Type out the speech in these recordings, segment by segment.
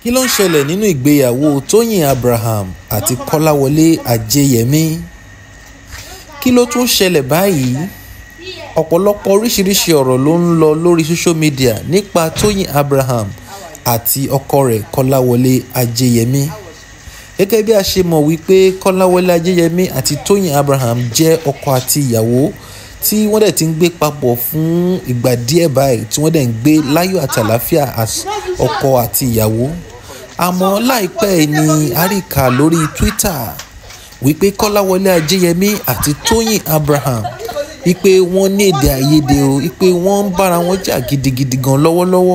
kí ló ń ṣẹlẹ̀ nínú ìgbéyàwó tóyìn abraham àti kọ́láwọlé ajẹyẹmí kí ló tún ṣẹlẹ̀ báyìí ọ̀pọ̀lọpọ̀ oríṣiríṣi ọ̀rọ̀ ló ń lọ lórí social media nípa tóyìn abraham àti ọkọ rẹ̀ kọ́láwọlé ajẹyẹmí gẹ́gẹ́ bí a ṣe mọ̀ wípé kọ́láwọlé ajẹyẹmí àti tóyìn abraham jẹ́ ọkọ àti ìyàwó tí wọ́n dẹ̀ ti ń gbé papọ̀ fún ìgbà díẹ̀ báyìí tí wọ́n dẹ̀ ń gbé láyọ̀ àti àlàáfíà as ọkọ àti ìyàwó àmọ́ láìpẹ́ ni àríkà lórí twitter wípé kọ́láwọlé ajẹyẹmí àti tóyìn abraham wípé wọ́n ní èdè àìyedè o wípé wọ́n ń bára wọn jà gidigidi gan lọ́wọ́lọ́wọ́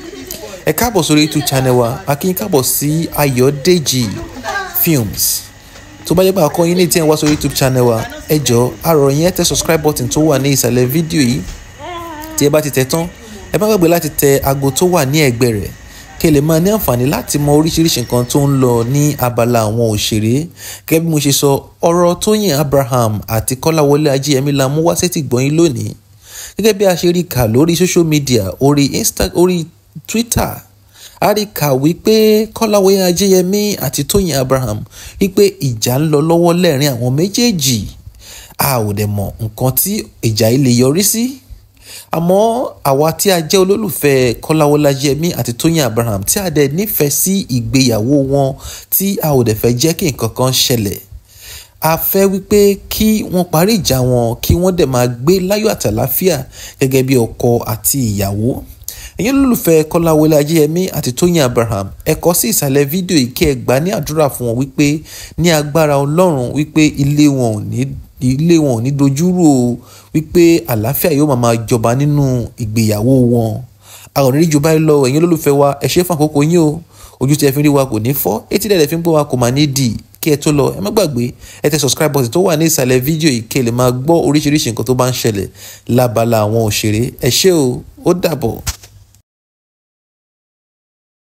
ẹ káàbọ̀ sórí youtube channel wa akínyìn káàbọ̀ sí ayọ̀dèjì films tó bá yẹ pé àkọ́ yín ní tí ẹ wá sórí youtube channel wa ẹ jọ àrò yẹn tẹ subscribe button tó wà ní ìsàlẹ̀ fídíò yìí tí ẹ bá ti tẹ tán ẹ má gbàgbé láti tẹ aago tó wà ní ẹ̀gbẹ́ rẹ̀ kí ẹ lè máa ní àǹfààní láti mọ oríṣiríṣi nǹkan tó ń lọ ní abala àwọn òṣèré gẹ́gẹ́ bí mo ṣe sọ ọ̀rọ̀ tóyìn abraham àti kọ́láwọlé ajéyẹmí la mú wá sétí gbọ́yìn lónìí gẹ́gẹ́ bí a ṣe rí kà lórí social media orí insta orí twitter a rí kà wípé kọ́láwọlé ajéyẹmí àti tóyìn abraham wípé ìjà ń lọ lọ́wọ́ lẹ́rìn àwọn méjèèjì a ò dẹ̀ mọ̀ nǹkan tí ìjà yìí lè yọrí sí àmọ́ àwa tí a jẹ́ olólùfẹ́ kọ́láwọlé ajéyẹmí àti tóyìn abraham tí a dẹ̀ nífẹ̀ẹ́ sí ìgbéyàwó wọn tí a ò dẹ̀ fẹ́ jẹ́ kí nǹkan kan ṣẹlẹ̀ a fẹ́ wípé kí wọ́n parí ìjà wọn kí wọ́n dẹ̀ máa gbé láyọ̀ àtàláfíà gẹ́gẹ́ bí ọkọ àti ìyàwó ẹ̀yin olólùfẹ́ kọ́láwọlé ajéyẹmí àti tóyìn abraham ẹ kọ sí ìsàlẹ̀ fídíò yìí kí ẹ gbà ní àdúrà fún wọn wípé ní agbára ọlọ́run wípé ilé wọn ò ní ilé wọn ò ní dojúrú o wípé àlàáfíà yóò máa máa jọba nínú ìgbéyàwó wọn a ò ní rí ju báyìí lọ ẹ̀yin olólùfẹ́ wa ẹ ṣe fún àkókò yín o ojú tí ẹ fi ń rí wa kò ní fọ́ etí dẹ̀ fi ń gbọ́ wa kò máa ní dì kí ẹ tó lọ ẹ má gbàgbé ẹ tẹ subscribe button tó wà ní ìsàlẹ̀ fídíò yìí kí ẹ lè máa gbọ́ oríṣiríṣi nǹkan tó bá ń ṣẹlẹ̀ lábala àwọn òṣèré ẹ ṣé o ó dàbọ̀.